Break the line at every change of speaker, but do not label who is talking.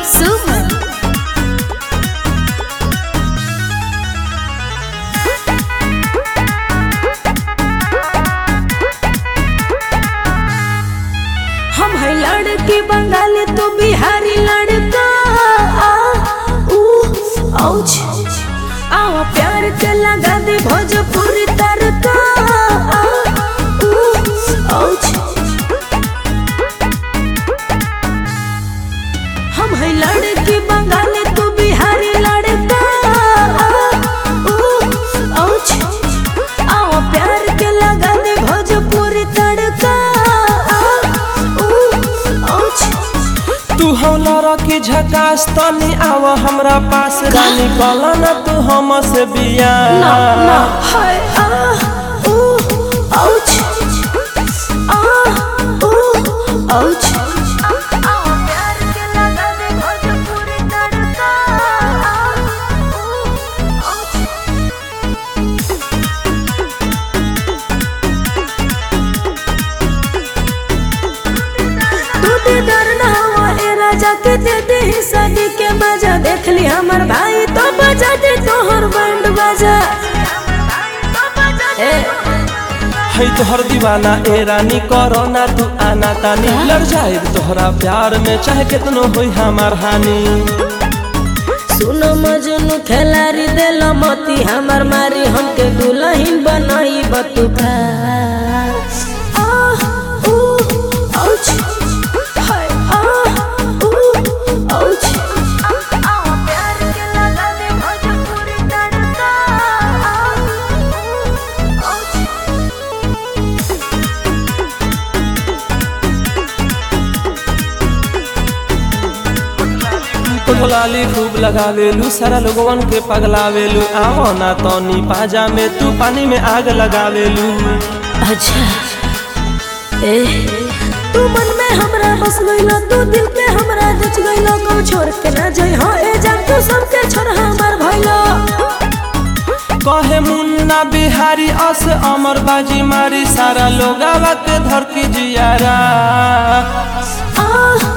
सुमन हम है लड़की बंगाली तू बिहारी लड़का आ, ऊ, औच आओ प्यार के लगा दे भोजपुरी तड़का आ, ऊ, औच हम है लड़की बंगाली तू बिहारी लड़का आ, ऊ, औच आओ प्यार के लगा दे भोजपुरी तड़का आ, ऊ, औच
तू हौला के झकास तनी आव हमरा पास रानी कला ना तू हम से बिया
ना ना हाय आ ऊ आउच आ ऊ आउच प्यार के लगा दे भोजपुरी तड़का तू दे डर ना हुआ ए राजा के दे दे शादी के मजा देख ली हमर भाई तो बजा दे तोहर बैंड बजा ए
है तोहर दीवाना ए रानी करो ना तू आना तानी लड़ जाए तोहरा प्यार में चाहे कितनो होई हमार हानि
सुनो मजनू खेलारी दिल मती हमर मारी हमके दुल्हन बनाई बतुका आह, ऊ, औच, हाय, आह, ऊ, औच। प्यार के लगा दे भोजपुरी तड़का, आह, ऊ, औच।
लाली खूब लगावेलू सारा लोगवन के पगलावेलू आवो ना तनी पाजा में तू पानी में आग लगावेलू
अच्छा ए तू मन में हमरा बस गइला तू दिल पे हमरा जच गइला को छोड़ के ना जाई हो ए जान तू सबके छोड़ हमर भइला
कहे मुन्ना बिहारी अस अमर बाजी मारी सारा लोगावा के धरती जियारा
आह